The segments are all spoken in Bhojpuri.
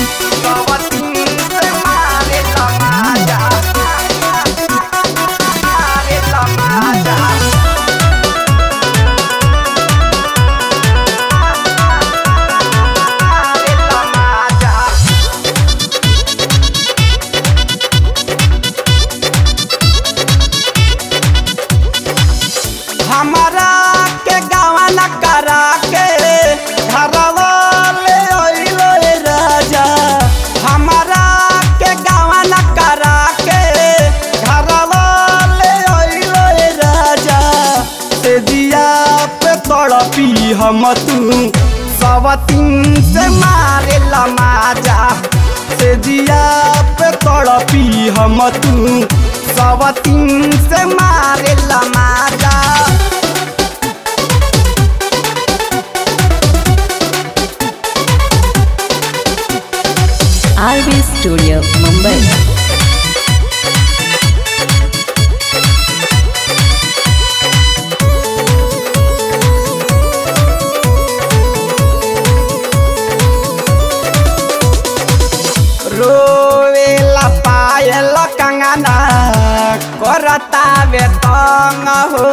सवतीन से मारे लमाजा मारे लमाजा मारे लमाजा हमारा के गावन करा के घरवा ले अइलो रे राजा हमारा के गावन करा के घरवा ले अइलो रे राजा से दिया पे तड़पी हम तू सवतीन से मारे लमाजा से दिया पे तड़पी हम तू सवतीन से मारे लमाजा RB Studio, Mumbai. रोवेला पायल कंगना करता बेतंग हो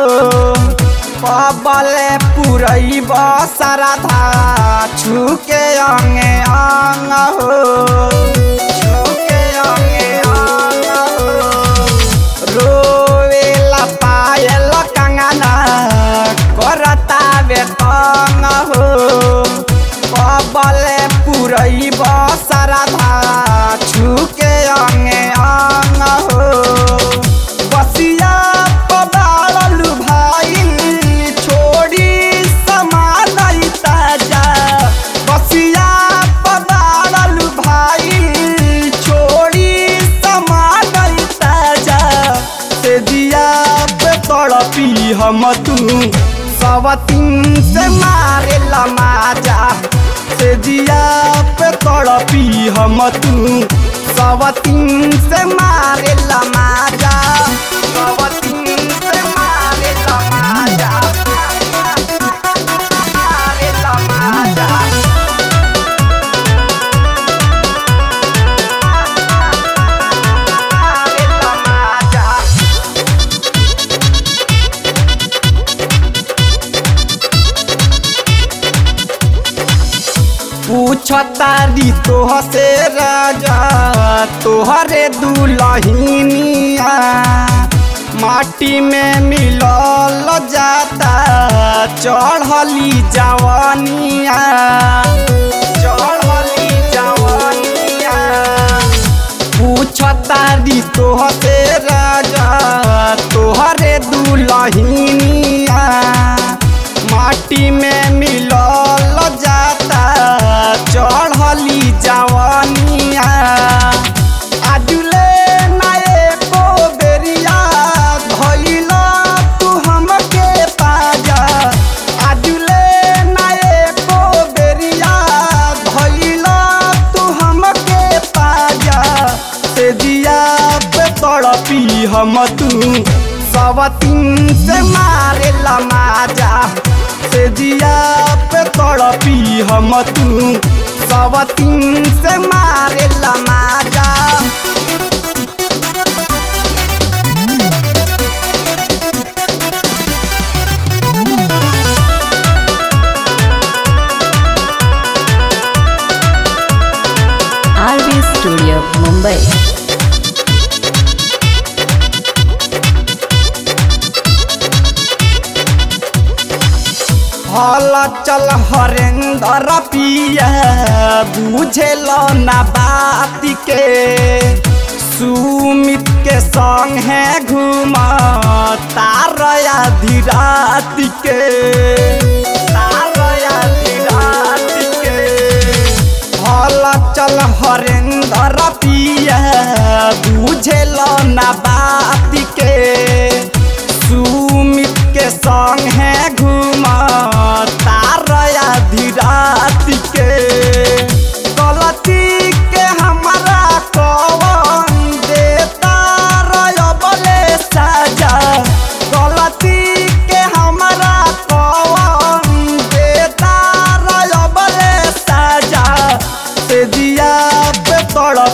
पबले पुरई बसरधा छुके अंगे अंग हो छुके अंगे अंग हो रोवेला पायल कंगना करता बेतंग हो पबले पुरई बसरधा छुके अंगे अंग हो बसिया पबाड़लू भाई छोड़ी समान ताजा बसिया पबाड़लू भाई छोड़ी समान ताजा से दिया पे तड़पी हम तू सवतीन से मारे लमाजा से दिया पे तड़पी हम तू सवतीन से मारे लमाजा सवतीन से मारे लमाजा मारे लमाजा मारे लमाजा पूछतारी तोह से राजा तोहरे दुलहिनिया माटी में मिलल जाता चढ़ली जवानिया चढ़ली जवानिया पूछतारी तोह से राजा तोहरे दुलहिनिया माटी में मिलल जाता चढ़ली जवानिया आजुले नाये को बेरिया धइल तू हमके पाजा आजुले नाये को बेरिया धइल तू हमके पाजा से दिया पे तड़पी हम तू सवतीन से मारे लमाजा से दिया पे तड़पी हम तू सवतीन से मारे लमाजा RB Studio, Mumbai. हल चल हरेंद्र पिया बुझेल ना बात के सुमित के संग है घूम तारया धीरात के तारया धीरात के हल चल हरेंद्र पिया बुझेल ना बात के सुमित के संग है घूम तारया धीरात के गलती के हमारा कौन देता रयबले साजा गलती के हमारा कौन देता रयबले साजा से दिया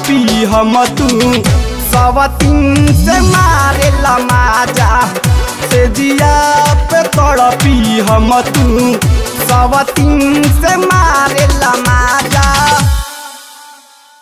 तड़पी हम तू सवतीन से मारे लमाजा से जिया पे तड़पी हम तू सवतीन से मारे लमाजा